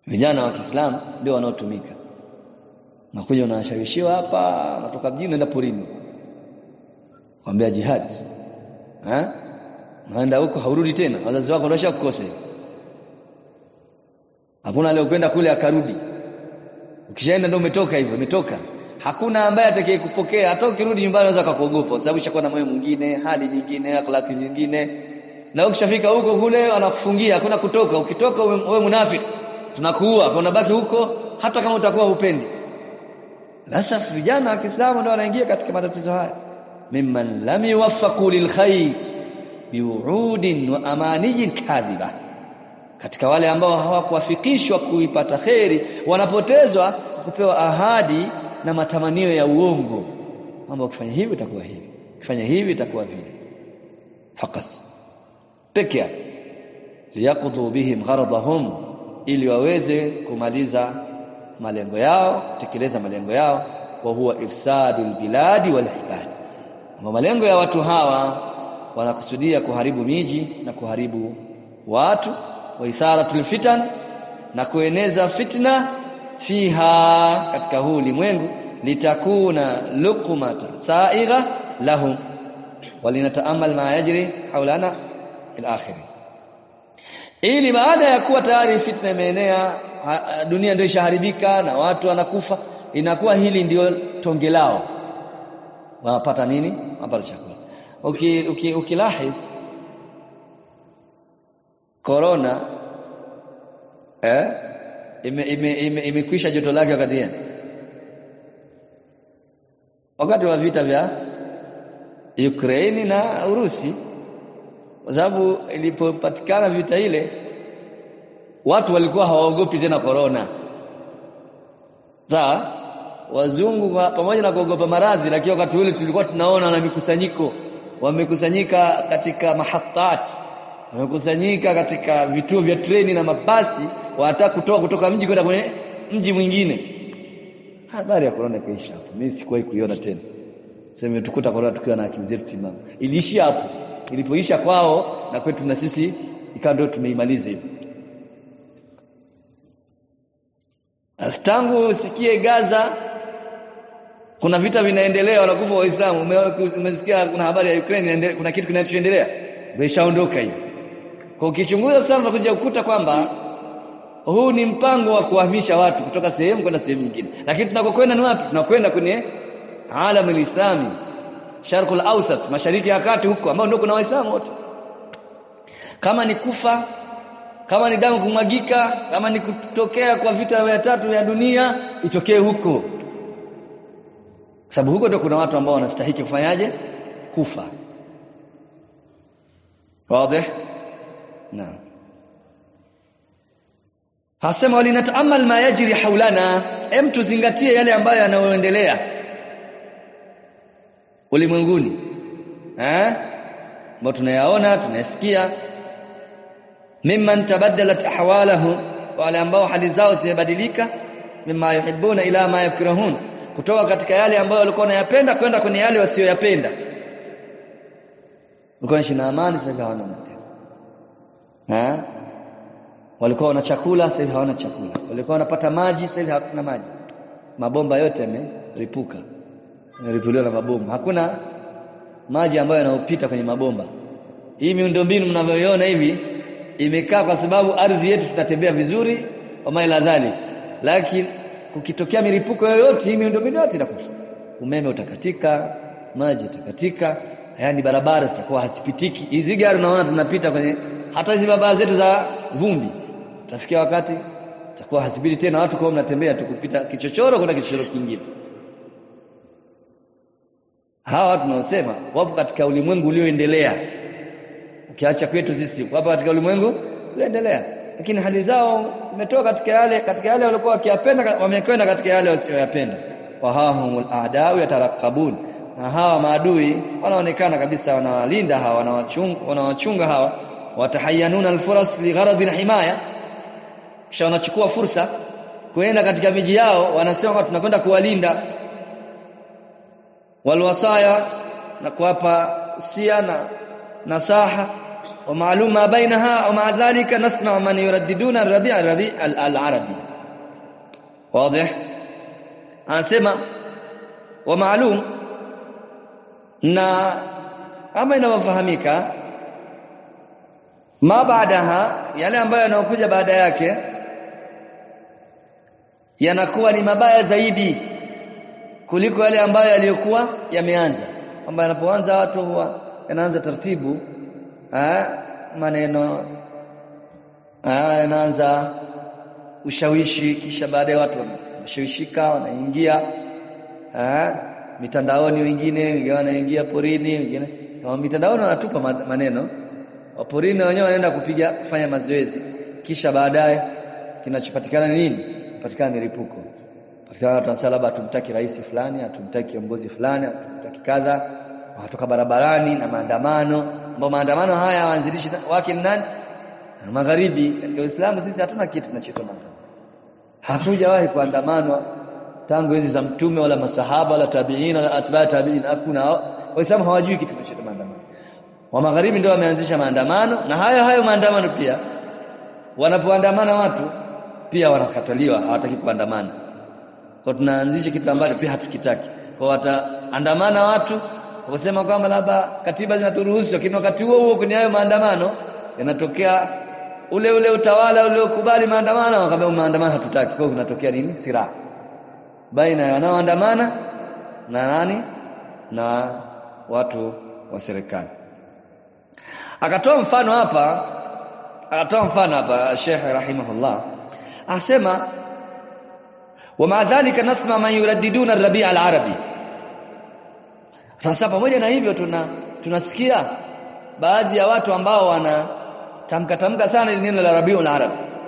vijana wa Kiislamu ndio wanaotumika nakuja unashawishiwa hapa natoka mjini naenda porini kwambia jihad eh naenda huko haurudi tena wazazi wako ndio kukosa hakuna leo kwenda kule akarudi ukishaenda ndio umetoka hivyo umetoka hakuna ambaye atakayekupokea hata ukirudi nyumbani unaweza kukuogopa kwa sababu ishakuwa na moyo mwingine hali nyingine akhlaki nyingine na ukishafika huko kule wanakufungia hakuna kutoka ukitoka wewe munafiki tunakuua kwa unabaki huko hata kama utakuwa upendi sasa vijana wa Kiislamu ndio wanaingia katika matatizo haya mimman lam yuwaffaqu lilkhair biwuudin wa amaniyin kadhiba katika wale ambao hawakuwafikishwa kuipata kheri wanapotezwa kupewa ahadi na matamanio ya uongo kwamba ukifanya hivi itakuwa hivi ukifanya hivi itakuwa vile fakas peke yake liyaqdu bihim gharadahum ili waweze kumaliza malengo yao kutekeleza malengo yao wa huwa ifsadul biladi wal ibad ama malengo ya watu hawa wanakusudia kuharibu miji na kuharibu watu wa itharatul fitan na kueneza fitna fiha katika huu ulimwengu litakuna luqmata saigha lahum walinataamal ma yajri haulana al-akhir ili baada ya kuwa tayari fitna imeenea dunia ndio ishaharibika na watu wanakufa inakuwa hili ndio tonge lao wanapata nini wanapata chakula uki uki ukilahidh corona eh imekwisha ime, ime, ime joto lake wakati gani wakati wa vita vya Ukraine na Urusi kwa sababu ilipopatikana vita ile watu walikuwa hawaogopi tena corona sawa wazungu pamoja na kuogopa maradhi lakini wakati ule tulikuwa tunaona na mikusanyiko wamekusanyika katika mahatat wamekusanyika katika vituo vya treni na mabasi wanataka kutoka kutoka mji kwenda kwenye mji mwingine habari ya corona ikaisha hapo mimi sikuwahi kuiona tena sema tukuta corona tukiwa na akili zetu timamu iliishia hapo ilipoisha kwao na kwetu na sisi ikawa ndio tumeimaliza hivi tangu usikie Gaza kuna vita vinaendelea wanakufa waislamu umesikia kuna habari ya Ukraine kuna kitu kinachoendelea imeshaondoka hiyo kwa ukichunguza sana unakuja kukuta kwamba huu ni mpango wa kuhamisha watu kutoka sehemu kwenda sehemu nyingine lakini tunakokwenda ni wapi tunakwenda kwenye alamu alislami sharqul awsat mashariki ya kati huko ambao ndio kuna waislamu wote kama ni kufa kama ni damu kumwagika kama ni kutokea kwa vita vya tatu vya dunia itokee huko sababu huko ndio kuna watu ambao wanastahili kufanyaje kufa wazi naam hasema walinataamal ma yajri haulana em tuzingatie yale ambayo yanayoendelea ulimwenguni eh ambao tunayaona tunasikia mimman tabaddalat ahwalahu wale ambao hali zao zimebadilika mimma yuhibbuna ila ma yakrahun kutoka katika yale ambayo walikuwa wanayapenda kwenda kwenye yale wasiyoyapenda walikuwa wanaishi na amani sasa hivi hawana mateso eh walikuwa wana chakula sasa hivi hawana chakula walikuwa wanapata maji sasa hivi hakuna maji mabomba yote yameripuka yameripuliwa na mabomu hakuna maji ambayo yanayopita kwenye mabomba hii miundombinu mnavyoiona hivi imekaa kwa sababu ardhi yetu tunatembea vizuri kama ila dhali lakini kukitokea milipuko yoyote hii miundombinu yote inakufa umeme utakatika maji utakatika yani barabara zitakuwa hazipitiki hizi gari unaona tunapita kwenye hata hizi barabara zetu za vumbi tafikia wakati takuwa hazipiti tena watu kwa mnatembea tu kupita kichochoro kwenda kichochoro kingine hawa watu tunaosema wapo katika ulimwengu ulioendelea ukiacha kwetu sisi wapo katika ulimwengu ulioendelea lakini hali zao imetoka katika yale katika yale walikuwa wakiyapenda wamekwenda katika yale wasiyoyapenda wa hahumul a'da'u yatarakabun na hawa maadui wanaonekana kabisa wanawalinda hawa wanawachunga wanawachunga hawa watahayanuna alfuras ligharadi alhimaya kisha wanachukua fursa kuenda katika miji yao wanasema tunakwenda kuwalinda walwasaya na kuwapa usia na nasaha ومعلوم ما بينها ومع ذلك نسمع من يرددون الربيع الربيع العربي واضح anasema wa maalum na ama inawafahamika ma baadaha yale ambayo yanayokuja baada yake yanakuwa ni mabaya zaidi kuliko yale ambayo yaliyokuwa yameanza kwamba yanapoanza watu huwa yanaanza taratibu eh maneno ah yanaanza ushawishi kisha baadaye watu wanashawishika wanaingia eh mitandaoni wengine wengine wanaingia porini wengine mitandaoni wanatupa maneno waporini wenyewe wanaenda kupiga kufanya mazoezi kisha baadaye kinachopatikana nini patikana milipuko patikana watu wanasema labda hatumtaki rais fulani hatumtaki kiongozi fulani hatumtaki kadha watoka barabarani na maandamano ambao maandamano haya waanzilishi wake ni nani magharibi katika Uislamu sisi hatuna kitu kinachoitwa maandamano hakujawahi kuandamanwa tangu hizi za mtume wala masahaba wala tabiina wala atba tabiina hakuna waislamu hawajui kitu kinachoitwa maandamano wa magharibi ndio wameanzisha maandamano na hayo hayo maandamano pia wanapoandamana watu pia wanakataliwa hawataki kuandamana kwa tunaanzisha kitu ambacho pia hatukitaki kwa wataandamana watu wakasema kwamba labda katiba zinaturuhusu lakini wakati huo huo kwenye hayo maandamano yanatokea ule ule utawala uliokubali maandamano wakamwambia maandamano hatutaki kwa kunatokea nini silaha baina ya wanaoandamana na nani na watu wa serikali akatoa mfano hapa akatoa mfano hapa Sheikh rahimahullah asema ومع ذلك نسمع من يرددون الربيع العربي sasa pamoja na hivyo tuna tunasikia baadhi ya watu ambao wana tamka tamka sana ile neno la Rabiul Arab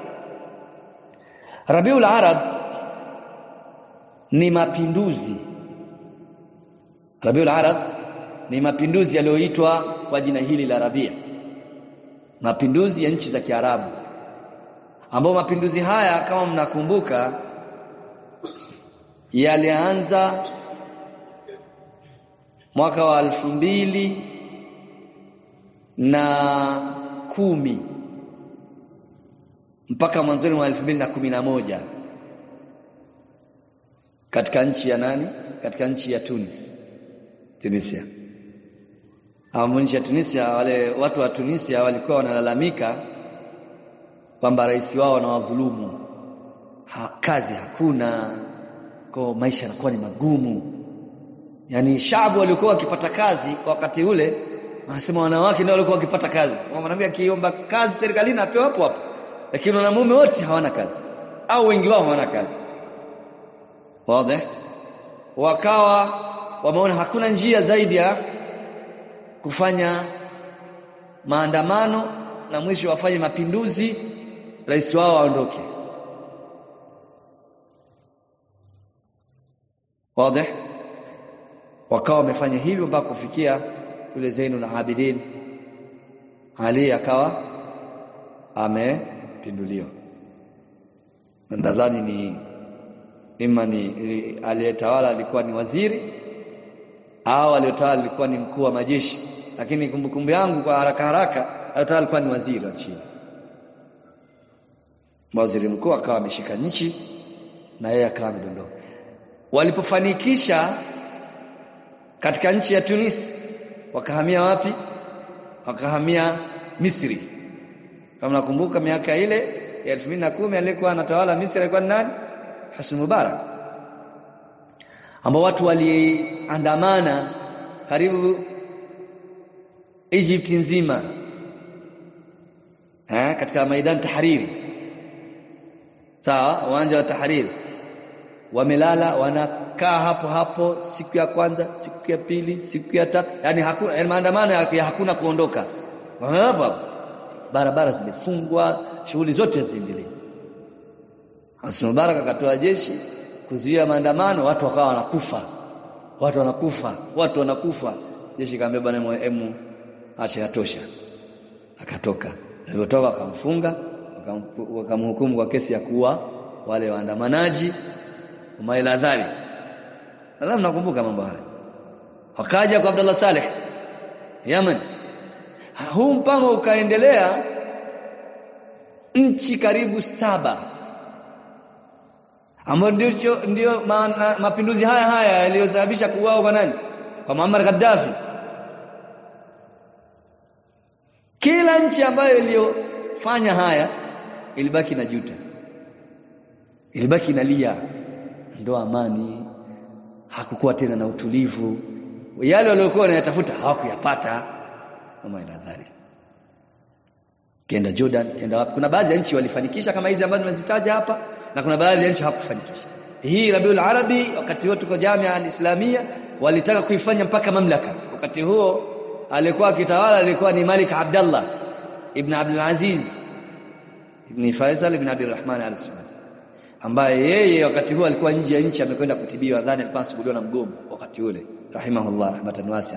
Rabiul Arab ni mapinduzi Rabiul Arab ni mapinduzi yaliyoitwa kwa jina hili la Rabia mapinduzi ya nchi za Kiarabu ambao mapinduzi haya kama mnakumbuka yalianza mwaka wa alfu mbili na kumi mpaka mwanzoni mwa elfu mbili na kumi na moja katika nchi ya nani katika nchi ya Tunis Tunisia Hamu nchi ya Tunisia wale watu wa Tunisia walikuwa wanalalamika kwamba rais wao anawadhulumu ha, kazi hakuna kwa maisha yanakuwa ni magumu yani shabu walikuwa wakipata kazi kwa wakati ule wanasema wanawake ndio walikuwa wakipata kazi mwanamke akiomba kazi serikalini apewa hapo hapo lakini wanamume wote hawana kazi au wengi wao hawana kazi wazi wakawa wameona hakuna njia zaidi ya kufanya maandamano na mwisho wafanye mapinduzi rais wao aondoke wazi wakawa wamefanya hivyo mpaka kufikia yule Zainul Abidin Ali akawa amepinduliwa nadhani ni ima ni aliyetawala alikuwa ni waziri au aliyotawala alikuwa ni mkuu wa majeshi lakini kumbukumbu yangu kwa haraka haraka aliyotawala alikuwa ni waziri wa chini waziri mkuu akawa ameshika nchi na yeye akawa amedondoka walipofanikisha katika nchi ya Tunis wakahamia wapi wakahamia Misri kama nakumbuka miaka ile ya 2010 alikuwa anatawala Misri alikuwa ni nani Hosni Mubarak ambao watu waliandamana karibu Egypt nzima eh katika maidan tahariri sawa uwanja wa tahariri wamelala wanakaa hapo hapo siku ya kwanza siku ya pili siku ya tatu yani hakuna yani maandamano ya hakuna kuondoka hapa barabara zimefungwa shughuli zote ziendelee Hassan Mubarak akatoa jeshi kuzuia maandamano watu wakawa wanakufa watu wanakufa watu wanakufa jeshi kaambia bwana mwemu acha yatosha akatoka alipotoka akamfunga wakamhukumu kwa kesi ya kuua wale waandamanaji umaila dhali nadhani mnakumbuka mambo haya wakaja kwa Abdullah Saleh Yemen huu mpango ukaendelea nchi karibu saba ambayo ndio ndio ma, mapinduzi haya haya yaliyosababisha kuuawa kwa nani kwa Muammar Gaddafi kila nchi ambayo iliyofanya haya ilibaki na juta ilibaki inalia ndo amani hakukuwa tena na utulivu yale waliokuwa wanayatafuta hawakuyapata kama ila dhali kenda Jordan kenda wapi kuna baadhi ya nchi walifanikisha kama hizi ambazo nimezitaja hapa na kuna baadhi ya nchi hawakufanikisha hii Rabiul Arabi wakati huo tuko Jamia al-Islamia walitaka kuifanya mpaka mamlaka wakati huo alikuwa akitawala alikuwa ni Malik Abdullah ibn Abdul Aziz ibn Faisal ibn Abdul Rahman al-Saudi ambaye yeye wakati huo alikuwa nje ya nchi amekwenda kutibiwa dhani alikuwa anasumbuliwa na mgomo wakati ule rahimahullah rahmatan wasi'a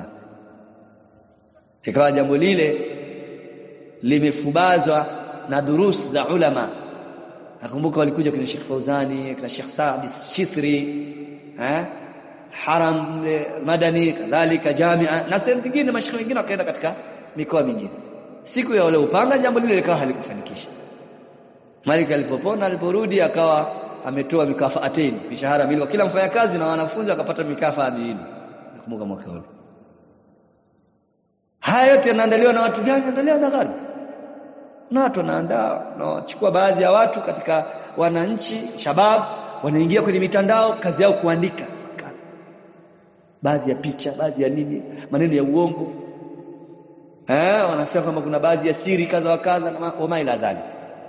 ikawa jambo lile limefubazwa na durus za ulama nakumbuka walikuja kina Sheikh Fauzani kina Sheikh Saad Shithri eh haram madani kadhalika jamia na sehemu nyingine mashikhi wengine wakaenda katika mikoa mingine siku ya wale upanga jambo lile likawa halikufanikisha Malik alipopona aliporudi akawa ametoa mikafaateni mishahara miwili kwa kila mfanyakazi na wanafunzi wakapata mikafa miwili nakumbuka mwaka ule haya yote yanaandaliwa na watu gani yanaandaliwa na gharbi na watu wanaandaa wanachukua baadhi ya watu katika wananchi shabab wanaingia kwenye mitandao kazi yao kuandika makala baadhi ya picha baadhi ya nini maneno ya uongo eh wanasema kwamba kuna baadhi ya siri kadha wa kadha na wama ila dhali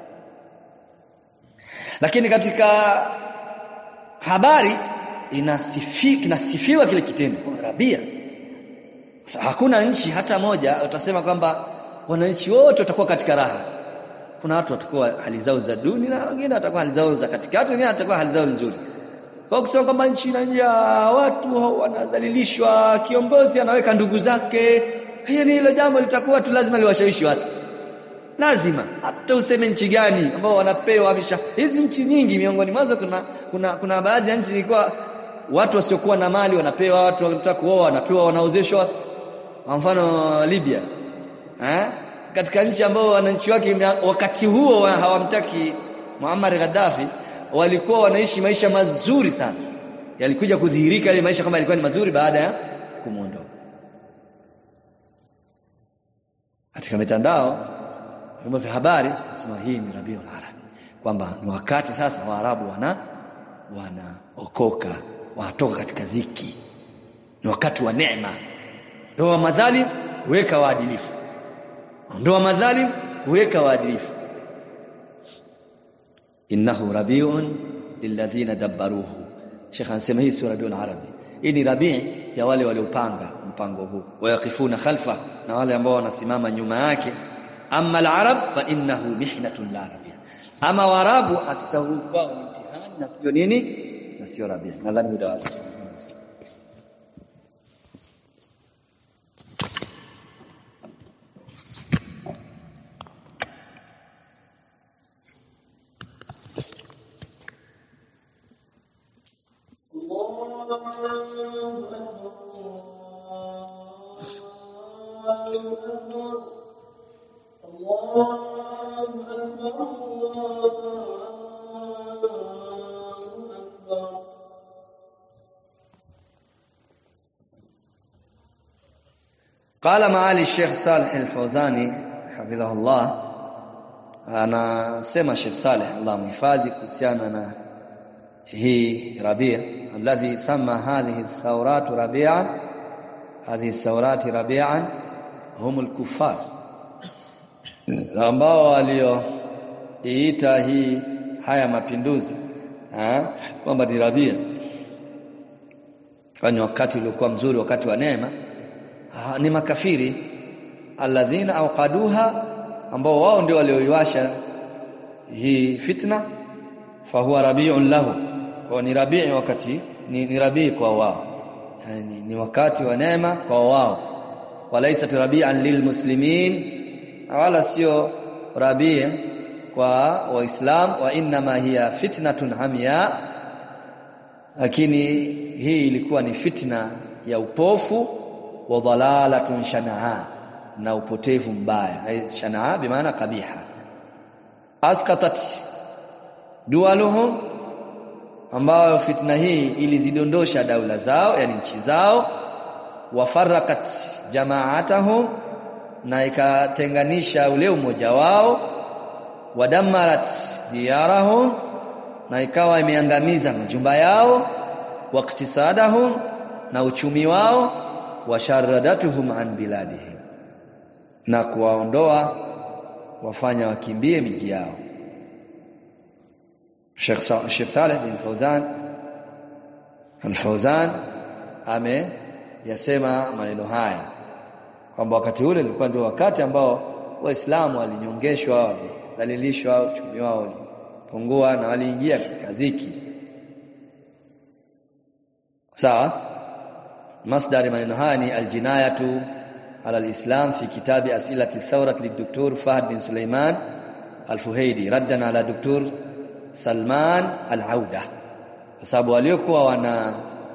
lakini katika habari inasifika inasifiwa kile kitendo Arabia hakuna nchi hata moja utasema kwamba wananchi wote watakuwa katika raha kuna watu watakuwa hali zao za duni na wengine watakuwa hali zao za katikati wengine watakuwa hali zao nzuri kwa kusema kwamba nchi ina njaa watu wanadhalilishwa kiongozi anaweka ndugu zake hiyo ni hilo jambo litakuwa tu lazima liwashawishi watu lazima hata useme nchi gani ambao wanapewa misha hizi nchi nyingi miongoni mwazo kuna kuna kuna baadhi ya nchi zilikuwa watu wasiokuwa na mali wanapewa watu wanataka kuoa wanapewa wanaozeshwa kwa mfano Libya eh katika nchi ambao wananchi wake wakati huo hawamtaki Muammar Gaddafi walikuwa wanaishi maisha mazuri sana yalikuja kudhihirika ile maisha kama yalikuwa ni mazuri baada ya kumuondoa katika mitandao vyombo vya habari nasema hii ni Rabiul Arabi kwamba ni wakati sasa Waarabu wana wanaokoka wanatoka katika dhiki ni wakati wa neema ndoa madhalim weka waadilifu ndoa madhalim kuweka waadilifu innahu rabiun lilladhina dabbaruhu Sheikh anasema hii sura Rabiul Arabi hii ni rabii ya wale waliopanga mpango huu wayakifuna khalfa na wale ambao wanasimama nyuma yake amma al-arab fa innahu mihnatun la rabia ama warabu hakika huu kwao ni mtihani na sio nini na sio rabia nadhani muda wazi قال معالي الشيخ صالح الفوزاني حفظه الله anasema Sheikh Saleh Allah mhifadhi kuhusiana na hii Rabia alladhi sama hadhihi thawrat rabi'an hadhihi thawrat rabi'an hum al-kuffar ambao walioiita hii haya mapinduzi kwamba ni Rabia kwani wakati uliokuwa mzuri wakati wa neema ni makafiri alladhina awqaduha ambao wao ndio walioiwasha hii fitna fahuwa rabi'un lahu kwa ni rabii wakati ni, ni rabii kwa wao yani ni wakati wa neema kwa wao walaisat rabi'an lilmuslimin wala sio rabii kwa waislam wa inma hiya fitnatun hamya lakini hii ilikuwa ni fitna ya upofu wa dhalalatun shanaa na upotevu mbaya shanaa bi maana kabiha askatat dualuhum ambayo fitna hii ilizidondosha daula zao yani nchi zao wafarakat jamaatahum na ikatenganisha ule umoja wao wadamarat diyarahum na ikawa imeangamiza majumba yao waqtisadahum na uchumi wao washaradatuhum an biladihim na kuwaondoa wafanya wakimbie miji yao Sheikh Sheikh Saleh bin Fauzan Al-Fauzan ame yasema maneno haya kwamba wakati ule ulikuwa ndio wakati ambao waislamu walinyongeshwa walidhalilishwa uchumi wao ulipungua na waliingia katika dhiki sawa masdari maneno haya ni aljinayatu ala alislam fi kitabi asilati thawrat lidoktor Fahd bin Sulaiman al-Fuhaidi raddan ala doktor Salman al-Auda kwa sababu waliokuwa wana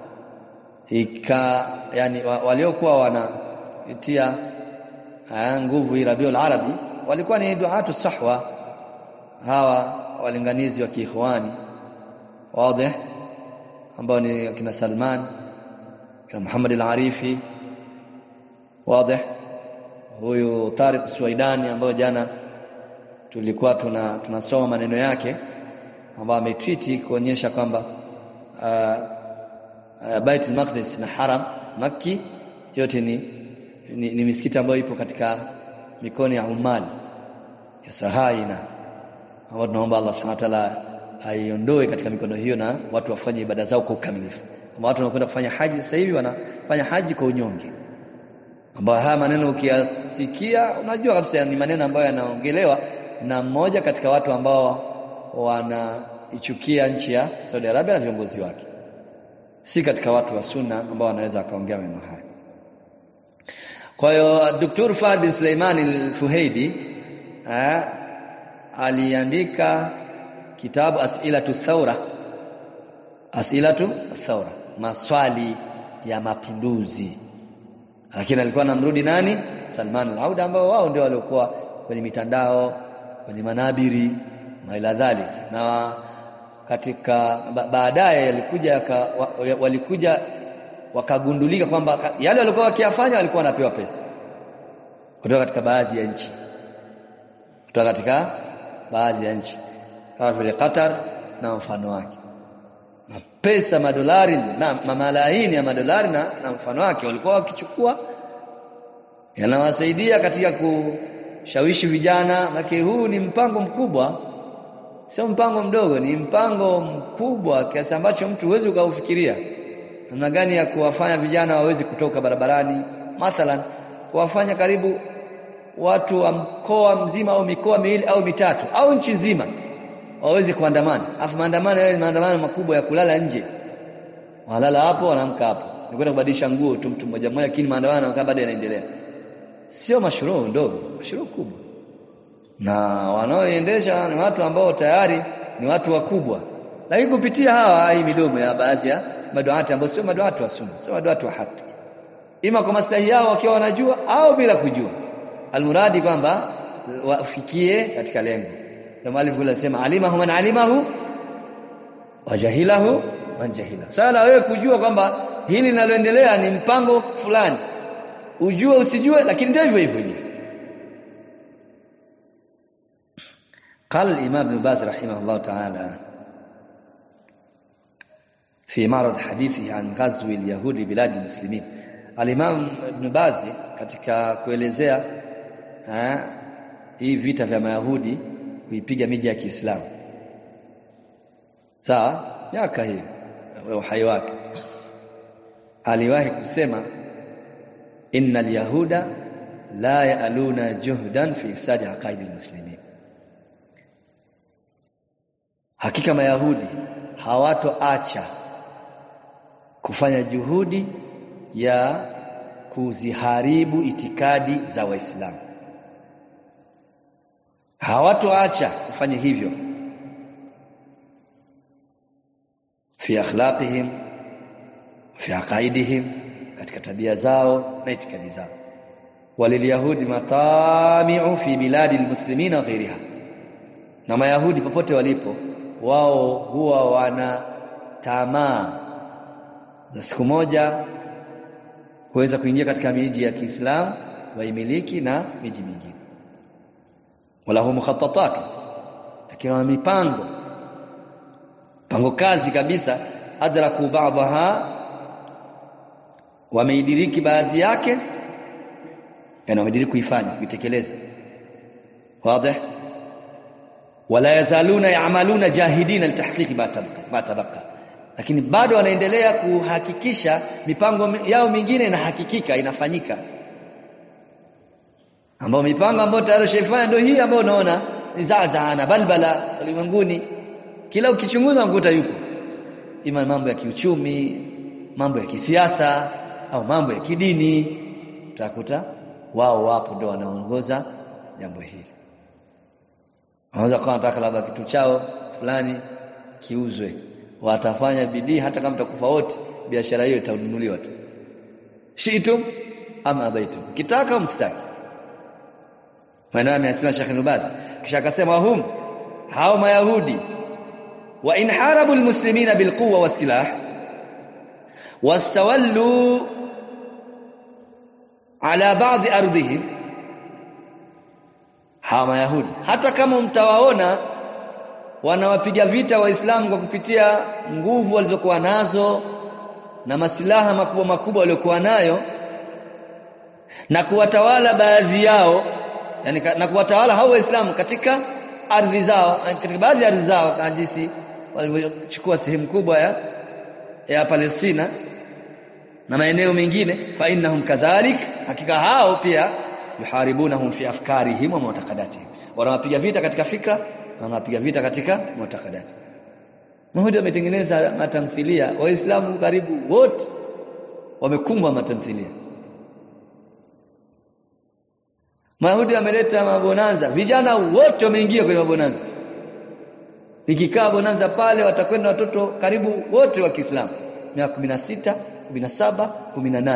ika yani waliokuwa wanaitia nguvu hii Rabiul Arabi walikuwa ni duatu sahwa hawa walinganizi wa kiikhwani wazi ambao ni kina Salman kina Muhammad al-Arifi wazi huyu Tariq Suwaidani ambayo jana tulikuwa tuna tunasoma maneno yake ambayo ametweet kuonyesha kwamba uh, uh, Bait al-Maqdis na Haram Makki yote ni, ni, ni misikiti ambayo ipo katika mikono ya Umali ya Sahaina ambao tunaomba Allah Subhanahu wa ta'ala aiondoe katika mikono hiyo na watu wafanye ibada zao kwa ukamilifu. Kama watu wanakwenda kufanya haji sasa hivi wanafanya haji kwa unyonge. Ambao haya maneno ukiyasikia unajua kabisa ni maneno ambayo yanaongelewa na mmoja katika watu ambao wanaichukia nchi ya Saudi Arabia na viongozi wake. Si katika watu wa sunna ambao wanaweza akaongea maneno haya. Kwa hiyo Dr. Fahd bin Suleiman al-Fuhaidi aliandika kitabu Asilatu Thaura Asilatu Thaura maswali ya mapinduzi lakini alikuwa anamrudi nani Salman al-Auda ambao wao ndio waliokuwa kwenye mitandao kwenye manabiri na ila dhalik na katika baadaye yalikuja walikuja wakagundulika kwamba yale walikuwa wakiyafanya walikuwa wanapewa pesa kutoka katika baadhi ya nchi kutoka katika baadhi ya nchi kama vile Qatar na mfano wake na pesa madolari na mamalaini ya madolari na, na mfano wake walikuwa wakichukua yanawasaidia katika kushawishi vijana lakini huu ni mpango mkubwa sio mpango mdogo ni mpango mkubwa kiasi ambacho mtu huwezi ukaufikiria namna gani ya kuwafanya vijana wawezi kutoka barabarani mathalan kuwafanya karibu watu wa mkoa mzima au mikoa miwili au mitatu au nchi nzima waweze kuandamana afu maandamano yale ni maandamano makubwa ya kulala nje walala hapo wanaamka hapo ni kwenda kubadilisha nguo tu mtu mmoja mmoja lakini maandamano kama bado yanaendelea sio mashuruu ndogo mashuruu kubwa na wanaoendesha ni watu ambao tayari ni watu wakubwa lakini kupitia hawa hii midomo ya baadhi ya maduati ambao sio maduati wa sunna sio maduati wa haki ima kwa maslahi yao wakiwa wanajua au bila kujua almuradi kwamba wafikie katika lengo ndio mwalifu yule anasema alimahu man alimahu wajahilahu man jahila sala wewe kujua kwamba hili linaloendelea ni mpango fulani ujue usijue lakini ndio hivyo hivyo ilivyo قال الإمام ابن باز رحمه الله تعالى في معرض حديثه عن غزو اليهود بلاد المسلمين الإمام ابن باز katika kuelezea hii vita vya mayahudi kuipiga miji ya Kiislamu sawa miaka hiyo uhai wake aliwahi kusema innal yahuda la ya'aluna juhdan fi ifsadi aqaidi almuslimin hakika mayahudi hawatoacha kufanya juhudi ya kuziharibu itikadi za waislamu hawatoacha kufanya hivyo fi akhlaqihim fi aqaidihim katika tabia zao na itikadi zao walilyahudi matami'u fi biladi almuslimina wa ghairiha na mayahudi popote walipo wao huwa wana tamaa za siku moja kuweza kuingia katika miji ya Kiislamu waimiliki na miji mingine wala hum mukhattatat lakini wana mipango pango kazi kabisa adraku ba'daha wameidiriki baadhi yake yani wamediriki kuifanya kuitekeleza wazi wala yazaluna ya'maluna jahidina litahqiqi ma tabaqa lakini bado wanaendelea kuhakikisha mipango yao mingine inahakikika inafanyika ambao mipango ambayo tayari shaifanya ndio hii ambayo unaona ni zazaana balbala ulimwenguni kila ukichunguza ukuta yupo ima mambo ya kiuchumi mambo ya kisiasa au mambo ya kidini utakuta wao wapo ndio wanaongoza jambo hili wanaweza kuwa wanataka labda kitu chao fulani kiuzwe watafanya bidii hata kama mtakufa wote biashara hiyo itanunuliwa tu shitum ama abaitum kitaka mstaki maneno amesema Sheikh Nubaz kisha akasema hum hao mayahudi wa in harabu almuslimina bilquwa wasilah wastawallu ala ba'd ardihim hawa mayahudi hata kama mtawaona wanawapiga vita waislamu kwa kupitia nguvu walizokuwa nazo na masilaha makubwa makubwa waliokuwa nayo na kuwatawala baadhi yao yani na kuwatawala hao waislamu katika ardhi zao katika baadhi ya ardhi zao kama jinsi walivyochukua sehemu kubwa ya ya Palestina na maeneo mengine fa innahum kadhalik hakika hao pia yuharibunahum fi afkarihim wa mu'taqadatihim wanawapiga vita katika fikra na wanapiga vita katika mu'taqadat Mahudi ametengeneza matamthilia waislamu karibu wote wamekumbwa matamthilia Mahudi ameleta mabonanza vijana wote wameingia kwenye mabonanza ikikaa bonanza pale watakwenda watoto karibu wote wa Kiislamu miaka 16 17 18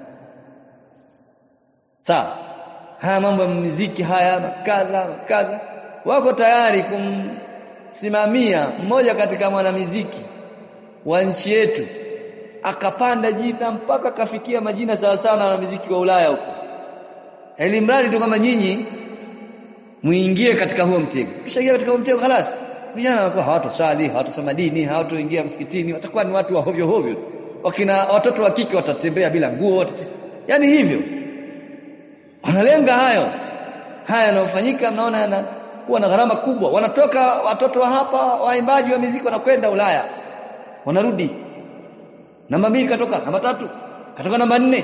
sawa haya mambo ya muziki haya makadha makadha wako tayari kumsimamia mmoja katika mwanamuziki wa nchi yetu akapanda jina mpaka kafikia majina sawa sawa na wanamuziki wa Ulaya huko elimradi tu kama nyinyi muingie katika huo mtego kisha ingia katika huo mtego خلاص vijana wanakuwa hawatoswali hawatosoma dini hawatoingia msikitini watakuwa ni watu wa hovyo hovyo wakina watoto wa kike watatembea bila nguo watate... yani hivyo wanalenga hayo haya yanayofanyika mnaona yana kuwa na gharama kubwa wanatoka watoto wa hapa waimbaji wa muziki wanakwenda Ulaya wanarudi namba mbili katoka namba tatu katoka namba nne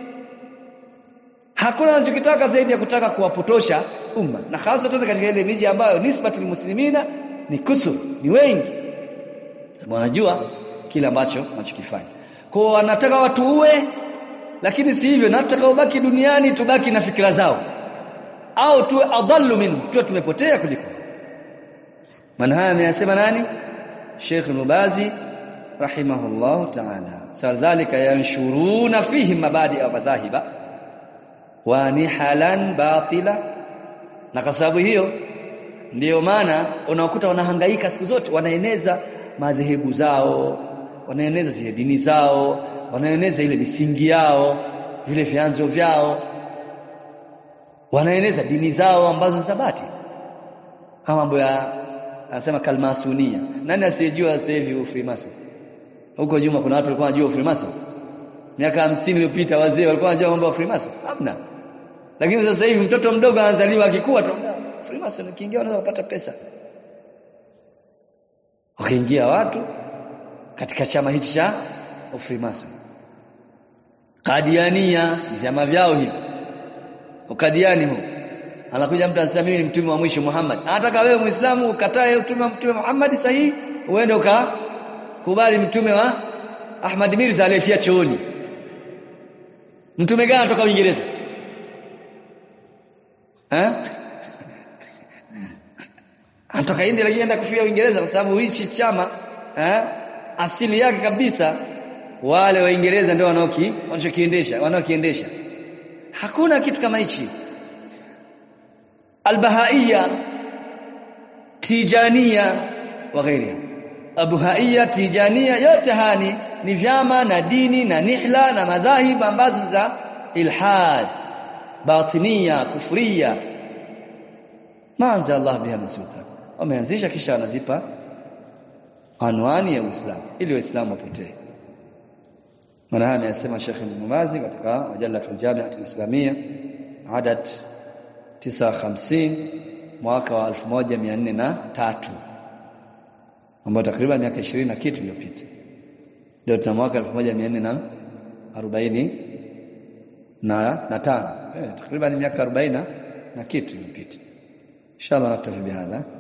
hakuna anachokitaka zaidi ya kutaka kuwapotosha umma na hasa tena katika ile miji ambayo nisbatul muslimina ni kusur ni wengi sababu wanajua kile ambacho wanachokifanya kwa wanataka watu uwe lakini si hivyo na tutaka ubaki duniani tubaki na fikira zao au tuwe adallu minhu tuwe tumepotea kuliko maana haya ameyasema nani Sheikh Nubazi rahimahullahu ta'ala sadhalika yanshuruna fihi mabadi wa madhahiba wa nihalan batila na kwa sababu hiyo ndiyo maana unakuta wanahangaika siku zote wanaeneza madhehebu zao wanaeneza zile dini zao wanaeneza ile misingi yao vile vyanzo vyao wanaeneza dini zao ambazo zabati kama mambo ya anasema kalmasunia nani asiyejua sasa hivi ufrimason huko nyuma kuna watu walikuwa wanajua ufrimason miaka 50 iliyopita wazee walikuwa wanajua mambo ya ufrimason hamna lakini sasa hivi mtoto mdogo anazaliwa akikua tu freemason ukiingia unaweza kupata pesa wakaingia watu katika chama hichi cha freemason Kadiania vyama vyao hivi ukadiani huu anakuja mtu anasema mimi ni mtume wa mwisho Muhammad anataka wewe muislamu ukatae utume wa mtume Muhammad sahihi uende ukakubali mtume wa Ahmad Mirza aliyefia chooni mtume gani anatoka Uingereza eh anatoka India lakini anaenda kufia Uingereza kwa sababu hichi chama eh asili yake kabisa wale waingereza ndio wanaoki wanachokiendesha wanaokiendesha hakuna kitu kama hichi albahaiya tijania wa ghairiha abuhaiya tijania yote hani ni vyama na dini na nihla na madhahib ambazo za ilhad batinia kufria maanza Allah biha masuka wameanzisha kisha wanazipa anwani ya Uislamu ili waislamu wapotee maana haya amesema Sheikh Mumazi katika majalatul jami'atul islamia adad 950 mwaka wa 1403 ambao takriban miaka 20 na kitu iliyopita leo tuna mwaka 1440 na na tano eh, takriban miaka 40 na kitu iliyopita inshallah naktafi bihadha